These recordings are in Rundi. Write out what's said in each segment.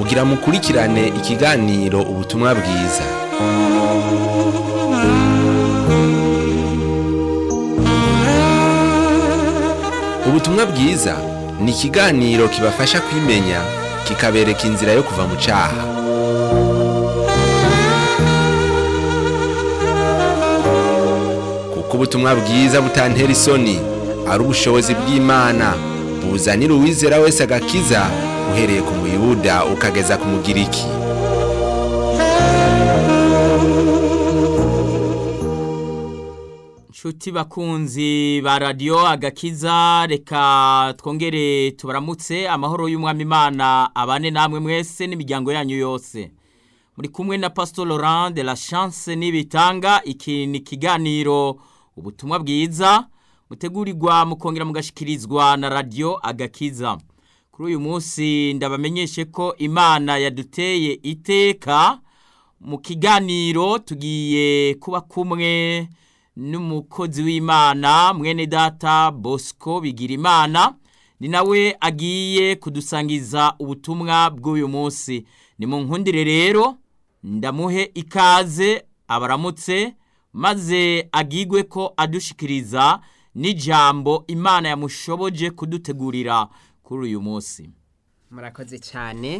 mugira mukurikirane ikiganiro ubutumwa bwiza ubutumwa bwiza ni ikiganiro kibafasha kwimenya kikabereka inzira yo kuva mu cyaha kuko ubutumwa bwiza butantera isoni ari ubushobozi bw'imana buzanira uwizera wese agakiza uhereye ku muyuda ukageza ku mugiriki Nshuti bakunzi ba radiyo agakiza reka twongere tubaramutse amahoro y'umwami imana abane namwe mwese n'imiryango yanyu yose muri kumwe na pastor Laurent de la chance n'ibitanga iki ni ikiganiro ubutumwa bwiza mutegurirwa mukongera mugashikirizwa na radiyo agakiza kuri uyu munsi ndabamenyeshe ko imana yaduteye iteka mu kiganiro tugiye kuba kumwe n'umukozi w'imana mwene data bosco bigira imana ni nawe agiye kudusangiza ubutumwa bw'uyu munsi ni mu nkundire rero ndamuhe ikaze abaramutse maze agigwe ko adushikiriza n'ijambo imana yamushoboje kudutegurira kuri uyu munsi murakoze cyane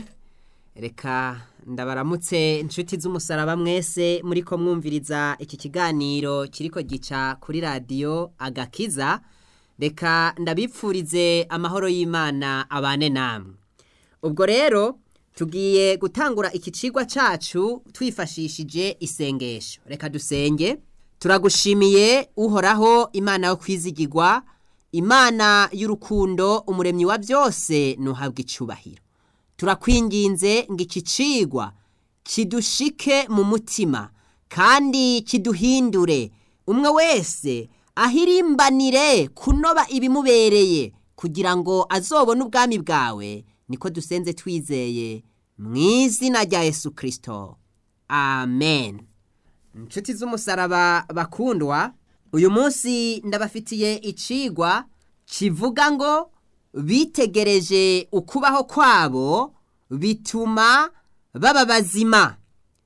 reka ndabaramutse inshuti z'umusaraba mwese muri ko mwumviriza iki kiganiro kiriko gica kuri radiyo agakiza reka ndabipfurize amahoro y'imana abane namwe ubwo rero tugiye gutangura iki cigwa cyacu twifashishije isengesho reka dusenge turagushimiye uhoraho imana yo kwizigirwa imana y'urukundo umuremyi wa byose ntuhabwe icubahiro turakwinginze ngo iki cigwa kidushike mu mutima kandi kiduhindure umwe wese ahirimbanire kunoba ibimubereye kugira ngo azobone ubwami bwawe niko dusenze twizeye mu izina rya yesu kirisito amen inshuti z'umusaraba bakundwa uyu munsi ndabafitiye icigwa kivuga ngo bitegereje ukubaho kwabo bituma baba bazima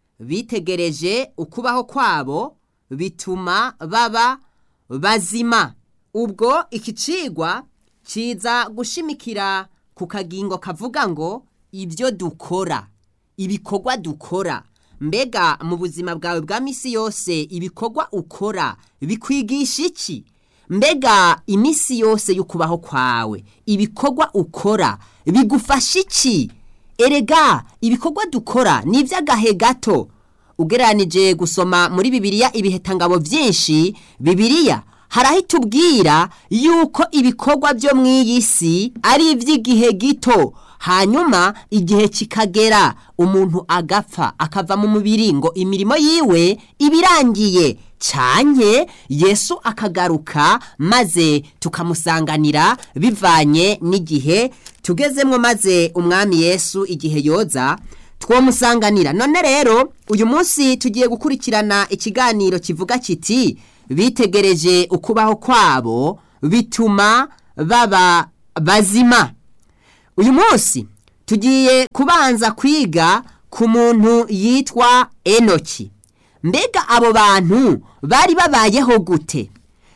bitegereje ukubaho kwabo bituma baba bazima ubwo iki cigwa kiza gushimikira ku kagingo kavuga ngo ibyo dukora ibikorwa dukora mbega mu buzima bwawe bwa misi yose ibikorwa ukora bikwigisha iki mbega iminsi yose y'ukubaho kwawe ibikorwa ukora bigufasha iki erega ibikorwa dukora ni iby'agahe gato ugereranije gusoma muri bibiliya ibihetangabo byinshi bibiliya hari aho itubwira yuko ibikorwa byo mu iyi si ari iby'igihe gito hanyuma igihe kikagera umuntu agapfa akava mu mubiri ngo imirimo yiwe ibirangiye cyane yesu akagaruka maze tukamusanganira bivanye n'igihe tugezemo maze umwami yesu igihe yoza twamusanganira none rero uyu munsi tugiye gukurikirana ikiganiro kivuga kiti bitegereje ukubaho kwabo bituma baba bazima uyu munsi tugiye kubanza kwiga ku muntu yitwa enoki mbega abo bantu bari babayeho gute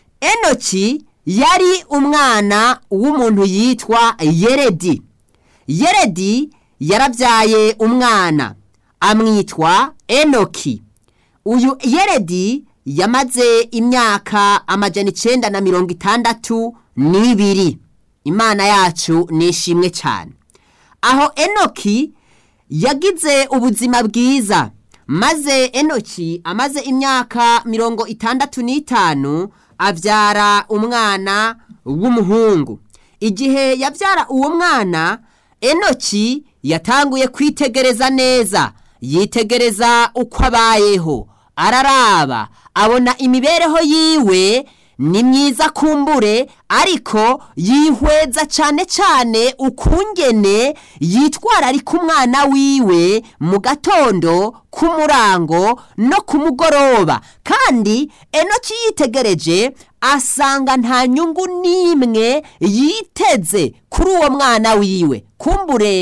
enoki yari umwana w'umuntu yitwa yeredi yeredi yarabyaye umwana amwitwa enoki uyu yeredi yamaze imyaka amajana icyenda na mirongo itandatu n'ibiri imana yacu ni ishimwe cyane aho enoki yagize ubuzima bwiza maze enoki amaze imyaka mirongo itandatu n'itanu abyara umwana w'umuhungu igihe yabyara uwo mwana enoki yatanguye kwitegereza neza yitegereza uko abayeho araraba abona imibereho yiwe ni myiza kumbure ariko yihweza cyane cyane ukungene yitwararika umwana wiwe mu gatondo k'umurango no ku mugoroba kandi enoki yitegereje asanga nta nyungu n'imwe yiteze kuri uwo mwana wiwe kumbure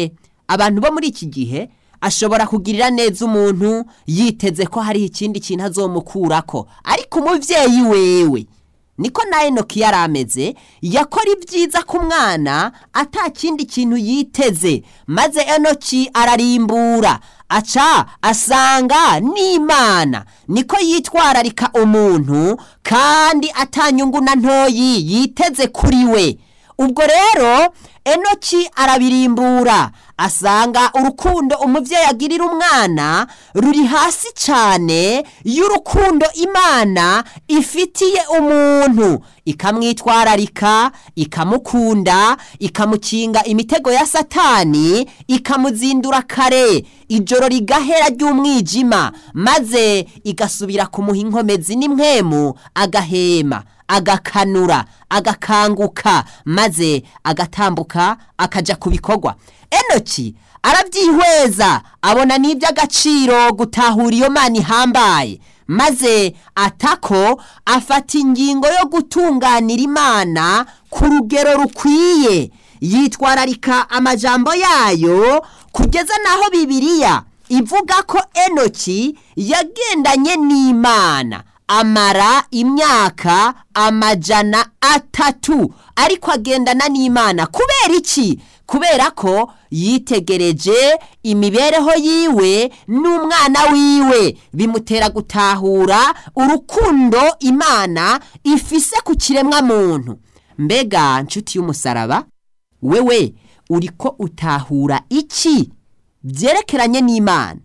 abantu bo muri iki gihe ashobora kugirira neza umuntu yiteze ko hari ikindi kintu azomukurako ariko umubyeyi wewe niko na enoki yari ameze yakora ibyiza ku mwana ata kindi kintu yiteze maze enoki ararimbura aca asanga n'imana niko yitwararika umuntu kandi atanyungu na ntoyi yiteze kuri we ubwo rero enoki arabirimbura asanga urukundo umubyeyi agirira umwana ruri hasi cyane y'urukundo imana ifitiye umuntu ikamwitwararika ikamukunda ikamukinga imitego ya satani ikamuzindura kare ijoro rigahera ry'umwijima maze igasubira kumuha inkomezi n'imwemu agahema agakanura agakanguka maze agatambuka akaja ku bikorwa enoki arabyihweza abona n'iby'agaciro gutahura iyo mana ihambaye maze atako afata ingingo yo gutunganira imana ku rugero rukwiye yitwararika amajambo yayo kugeza n'aho bibiliya ivuga ko enoki yagendanye n'imana amara imyaka amajana atatu ariko agendana n'imana kubera iki kubera ko yitegereje imibereho yiwe n'umwana wiwe bimutera gutahura urukundo imana ifise ku kiremwa muntu mbega nshuti y'umusaraba wewe uriko utahura iki byerekeranye n'imana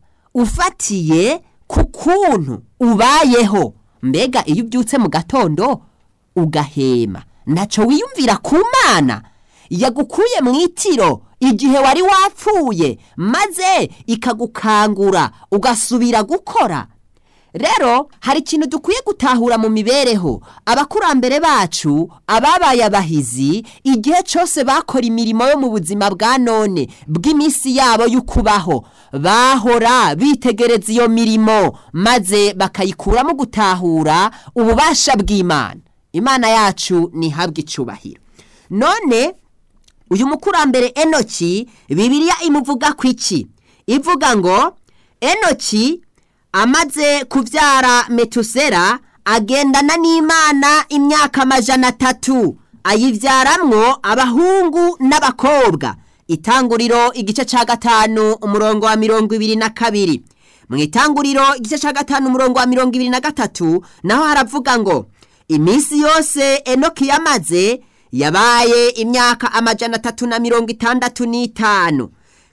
ufatiye ku kuntu ubayeho mbega iyo ubyutse mu gatondo ugahema ntacyo wiyumvira ku mana yagukuye mu itiro igihe wari wapfuye maze ikagukangura ugasubira gukora rero hari ikintu dukwiye gutahura mu mibereho abakurambere bacu ababaye abahizi igihe cyose bakora imirimo yo mu buzima bwa none bw'iminsi yabo y'ukubaho bahora bitegereza iyo mirimo maze bakayikuramo gutahura ububasha bw'imana imana yacu ntihabwe icyubahiro none uyu mukurambere enoki bibiliya imuvuga ku iki ivuga ngo enoki amaze kubyara metusera agendana n'imana imyaka amajana atatu ayibyaramwo abahungu n'abakobwa itanguriro igice cya gatanu umurongo wa mirongo ibiri na kabiri mu itanguriro igice cya gatanu umurongo wa mirongo ibiri na gatatu naho haravuga ngo iminsi yose enoki yamaze yabaye imyaka amajana atatu na mirongo itandatu n'itanu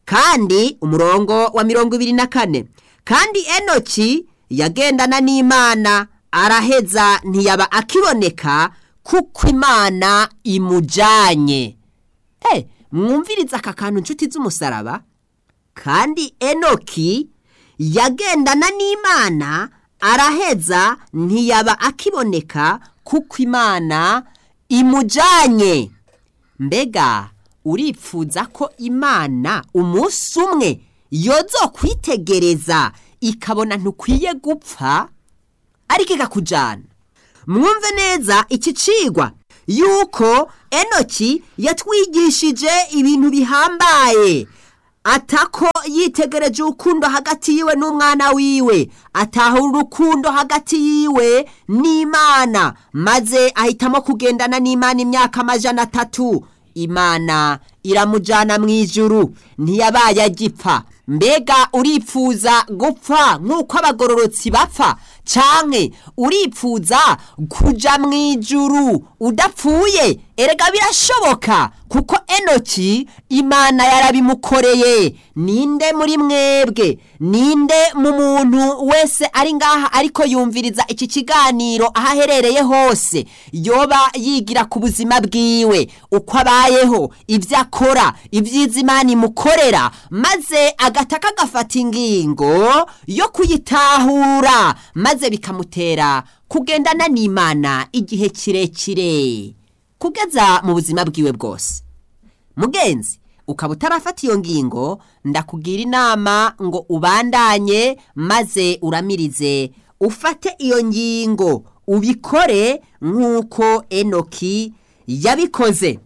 kandi umurongo wa mirongo ibiri na kane kandi enoki yagendana n'imana araheza ntiyaba akiboneka kuko imana imujyanye eh mwumviriza aka kantu inshuti z'umusaraba kandi enoki yagendana n'imana araheza ntiyaba akiboneka kuko imana imujyanye mbega uripfuza ko imana umunsi umwe yozo kwitegereza ikabona ntukwiye gupfa ariko ikakujyana mwumve neza iki cigwa yuko enoki yatwigishije ibintu bihambaye atako yitegereje urukundo hagati yiwe n'umwana wiwe atahura urukundo hagati yiwe n'imana maze ahitamo kugendana n'imana imyaka amajana atatu imana iramujyana mu ijuru ntiyabaye agipfa mbega uripfuza gupfa nk'uko abagororotsi bapfa cyane uripfuza kujya mu ijuru udapfuye erega birashoboka kuko enoki imana yarabimukoreye ninde muri mwebwe ninde mu muntu wese ari ngaha ariko yumviriza iki kiganiro aho aherereye hose yoba yigira ku buzima bwiwe uko abayeho ibyo akora ibyiza imana imukorera maze agataka agafata ingingo yo kuyitahura maze bikamutera kugendana n'imana igihe kirekire kugeza mu buzima bwiwe bwose mugenzi ukaba utarafata iyo ngingo ndakugira inama ngo ubandanye maze uramirize ufate iyo ngingo ubikore nk'uko enoki yabikoze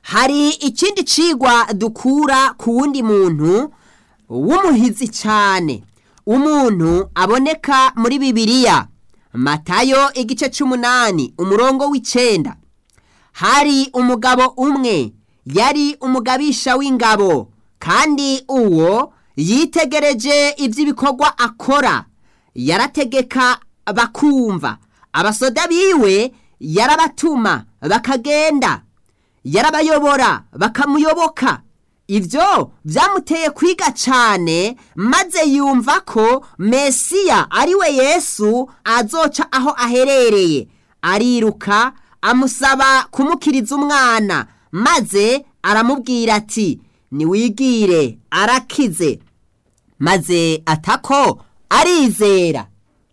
hari ikindi cigwa dukura ku wundi muntu w'umuhizi cyane umuntu aboneka muri bibiliya matayo igice c'umunani umurongo w'icenda hari umugabo umwe yari umugabisha w'ingabo kandi uwo yitegereje iby'ibikorwa akora yarategeka bakumva abasoda biwe yarabatuma bakagenda yarabayobora bakamuyoboka ibyo byamuteye kwiga cyane maze yumva ko mesiya ari we yesu azoca aho aherereye ariruka amusaba kumukiriza umwana maze aramubwira ati niwigire arakize maze atako arizera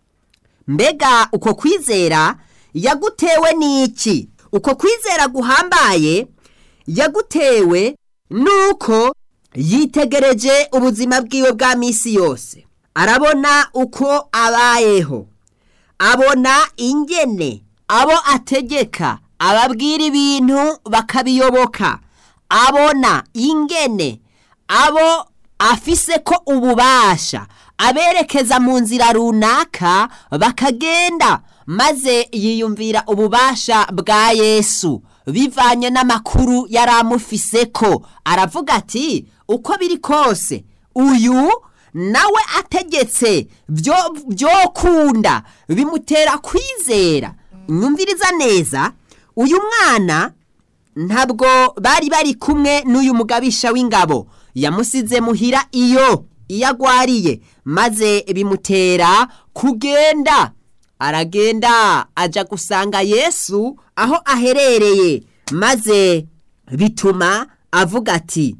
mbega uko kwizera yagutewe n'iki uko kwizera guhambaye yagutewe nuko yitegereje ubuzima bwiwe bwa minsi yose arabona uko abayeho abona ingene abo ategeka ababwira ibintu bakabiyoboka abona ingene abo afise ko ububasha aberekeza mu nzira runaka bakagenda maze yiyumvira ububasha bwa yesu bivanye n'amakuru yari amufise ko aravuga ati uko biri kose uyu nawe ategetse byo kunda bimutera kwizera nyumviriza neza uyu mwana ntabwo bari bari kumwe n'uyu mugabisha w'ingabo yamusize muhira iyo iyo agwariye maze bimutera kugenda aragenda ajya gusanga yesu aho aherereye maze bituma avuga ati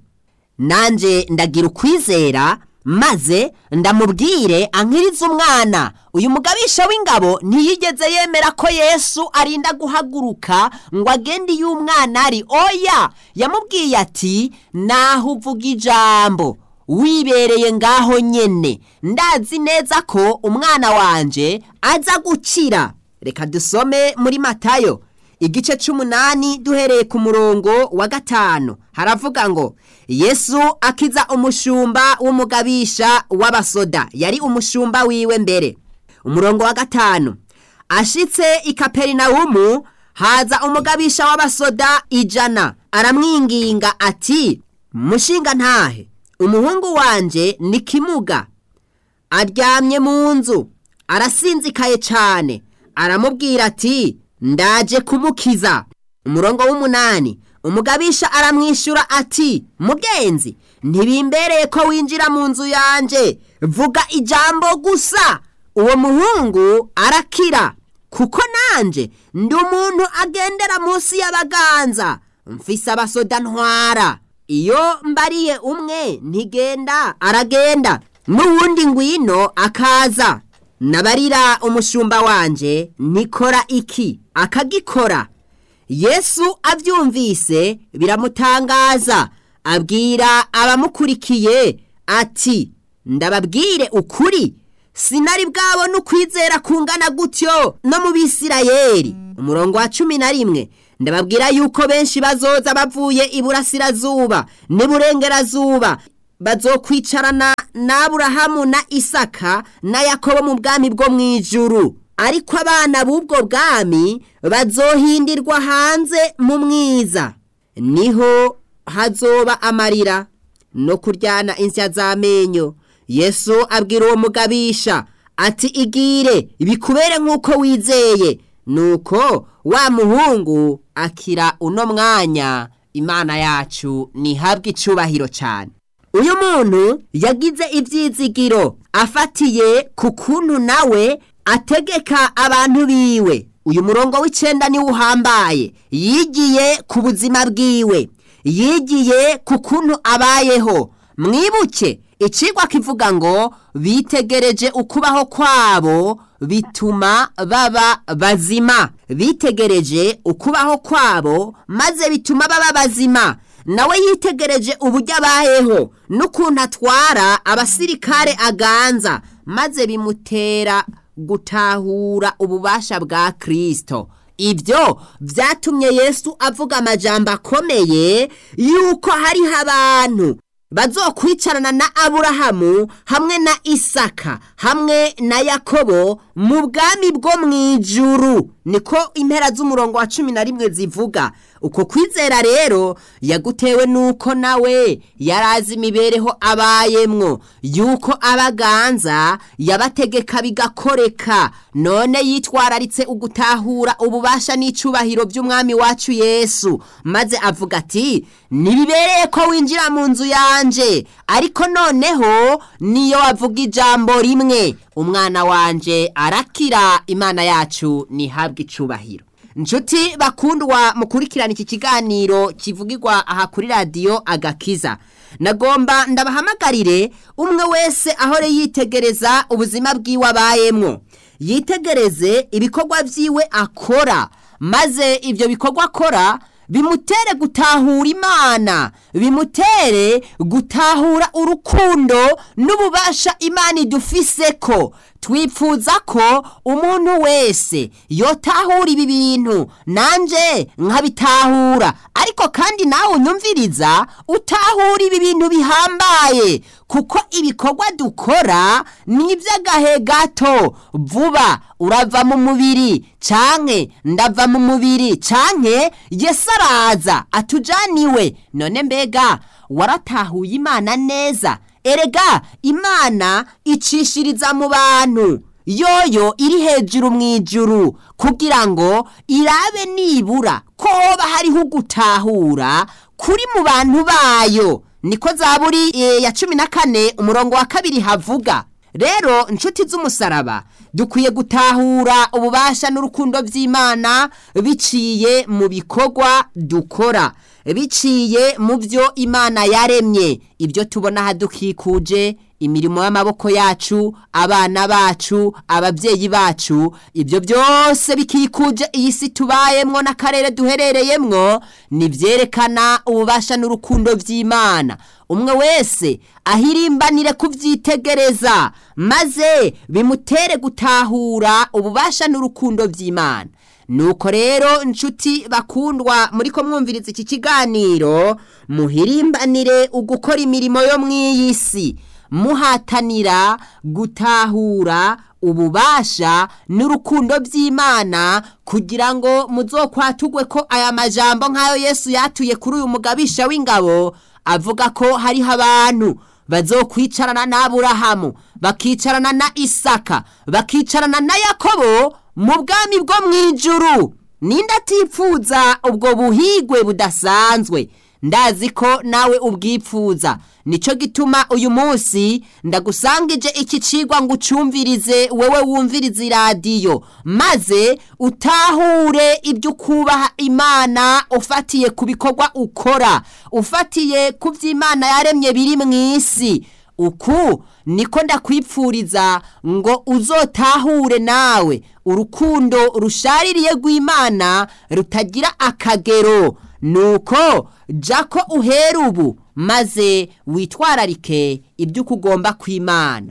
nanjye ndagira ukwizera maze ndamubwire ankiriza umwana uyu mugabisha w'ingabo ntiyigeze yemera ko yesu arinda guhaguruka ngo agende iyo umwana ari oya yamubwiye ati naho uvuga ijambo wibereye ngaho nyene ndazi neza ko umwana wanje aza gukira reka dusome muri matayo igice c'umunani duhereye ku murongo wa gatanu haravuga ngo yesu akiza umushumba w'umugabisha w'abasoda yari umushumba wiwe mbere umurongo wa gatanu ashitse i kaperinawumu haza umugabisha w'abasoda ijana aramwinginga ati mushinga ntahe umuhungu wanje ni kimuga aryamye mu nzu arasinzikaye cyane aramubwira ati ndaje kumukiza umurongo w'umunani umugabisha aramwishyura ati mugenzi ntibimbereye ko winjira mu nzu yanjye vuga ijambo gusa uwo muhungu arakira kuko nanjye ndi umuntu agendera munsi y'abaganza mfise abasoda ntwara iyo mbariye umwe ntigenda aragenda n'uwundi ngwino akaza nabarira umushumba wanje nikora iki akagikora yesu abyumvise biramutangaza abwira abamukurikiye ati ndababwire ukuri sinari bwabona ukwizera kungana gutyo no mu bisirayeri umurongo wa cumi na rimwe ndababwira yuko benshi bazoza bavuye iburasirazuba n'iburengerazuba bazokwicarana n'aburahamu na isaka na yakobo mu bwami bwo mu ijuru ariko abana b'ubwo bwami bazohindirwa hanze mu mwiza niho hazoba amarira no kuryana insya z'amenyo yesu abwira uwo mugabisha ati igire bikubere nk'uko wizeye nuko wa muhungu akira uno mwanya imana yacu ntihabwe icubahiro cyane uyu muntu yagize ibyizigiro afatiye ku kuntu nawe ategeka abantu biwe uyu murongo w'icyenda niwo uhambaye yigiye ku buzima bwiwe yigiye ku kuntu abayeho mwibuke ikigwa kivuga ngo bitegereje ukubaho kwabo bituma baba bazima bitegereje ukubaho kwabo maze bituma baba bazima nawe yitegereje uburyo abayeho n'ukuntu atwara abasirikare aganza maze bimutera gutahura ububasha bwa kirisito ibyo byatumye yesu avuga amajambo akomeye yuko hariho abantu bazokwicarana na aburahamu hamwe na isaka hamwe na yakobo mu bwami bwo mu ijuru niko impera z'umurongo wa cumi na rimwe zivuga uko kwizera rero yagutewe nuko nawe yari azi imibereho abayemwo yuko abaganza yabategeka bigakoreka none yitwararitse ugutahura ububasha n'icubahiro by'umwami wacu yesu maze avuga ati ntibibereye ko winjira mu nzu yanje ariko noneho niyo wavuga ijambo rimwe umwana wanje arakira imana yacu ntihabwe icubahiro nshuti bakundwa mukurikirana iki kiganiro kivugirwa aha kuri radiyo agakiza nagomba ndabahamagarire umwe wese ahore yitegereza ubuzima bwiwe abayemwo yitegereze ibikorwa byiwe akora maze ibyo bikorwa akora bimutere gutahura imana bimutere gutahura urukundo n'ububasha imana idufise ko twifuza ko umuntu wese yotahura ibi bintu nanje nkabitahura ariko kandi nawe unyumviriza utahura ibi bintu bihambaye kuko ibikorwa dukora ni iby'agahe gato vuba urava mu mubiri canke ndava mu mubiri canke yesu araza atujaniwe none mbega waratahuye imana neza erega imana icishiriza mu bantu yoyo iri hejuru mu ijuru kugira ngo irabe nibura ko hoba hariho ugutahura kuri mu bantu bayo niko zaburi e, ya cumi na kane umurongo wa kabiri havuga rero inshuti z'umusaraba dukwiye gutahura ububasha n'urukundo by'imana biciye mu bikorwa dukora biciye mu byo imana yaremye ibyo tubona hadukikuje imirimo y'amaboko yacu abana bacu ababyeyi bacu ibyo byose bikikuje iyi si tubayemwo n'akarere duherereyemwo nibyerekana ububasha n'urukundo by'imana umwe wese ahirimbanire kubyitegereza maze bimutere gutahura ububasha n'urukundo by'imana nuko rero inshuti bakundwa muri ko mwumviriza iki kiganiro muhirimbanire ugukora imirimo yo mu iyi si muhatanira gutahura ububasha n'urukundo by'imana kugira ngo muzokwatugwe ko aya majambo nk'ayo yesu yatuye kuri uyu mugabisha w'ingabo avuga ko hariho abantu bazokwicarana n'aburahamu bakicarana na isaka bakicarana na yakobo mu bwami bwo mu ijuru ninde atipfuza ubwo buhigwe budasanzwe ndazi ko nawe ubwipfuza nicyo gituma uyu munsi ndagusangije iki cigwa ngo ucumvirize wewe wumvirize iradiyo maze utahure ibyo ukubaha imana ufatiye ku bikorwa ukora ufatiye ku byo imana yaremye biri mu isi uku niko ndakwipfuriza ngo uzotahure nawe urukundo rushaririye rw'imana rutagira akagero nuko jya ko uhera ubu maze witwararike ibyo ukugomba kw'imana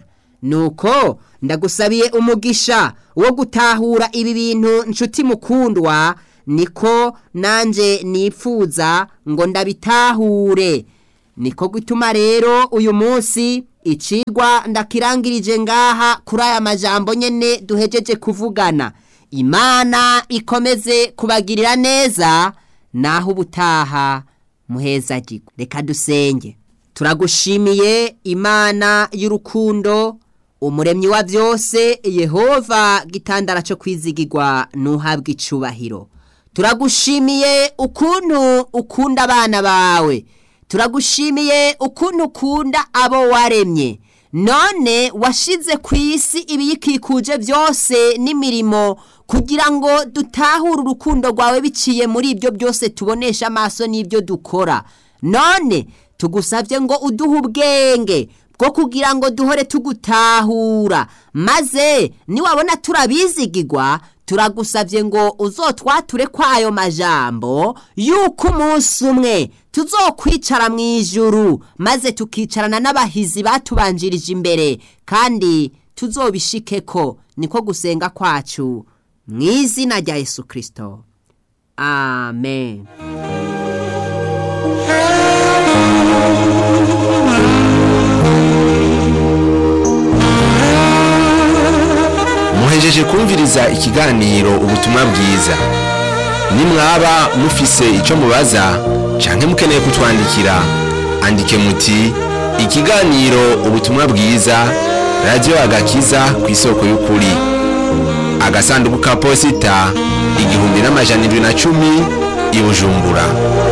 nuko ndagusabiye umugisha wo gutahura ibi bintu nshuti mukundwa niko nanjye nipfuza ngo ndabitahure niko gutuma rero uyu munsi icigwa ndakirangirije ngaha kuri aya majambo nyene duhejeje kuvugana imana ikomeze kubagirira neza naho ubutaha muhezagirwa reka dusenge turagushimiye imana y'urukundo umuremyi wa byose yehova gitandara cyo kwizigirwa ntuhabwe icubahiro turagushimiye ukuntu ukunda abana bawe turagushimiye ukuntu ukunda abo waremye none washize ku isi ibiyikikuje byose n'imirimo kugira ngo dutahure urukundo rwawe biciye muri ibyo byose tubonesha amaso n'ibyo dukora none tugusabye ngo uduhe ubwenge bwo kugira ngo duhore tugutahura maze niwabona turabizigirwa turagusabye ngo uzotwature kwayo majambo yuko umunsi umwe tuzokwicara mu ijuru maze tukicarana n'abahizi batubanjirije imbere kandi tuzobishike ko niko gusenga kwacu mu izina rya yesu kirisito amen muhejeje kumviriza ikiganiro ubutumwa bwiza nimwaba mufise icyo mubaza canke mukeneye kutwandikira andike muti ikiganiro ubutumwa bwiza radiyo agakiza ku isoko y'ukuri agasanduku ka posita igihumbi n'amajana indwi na cumi i bujumbura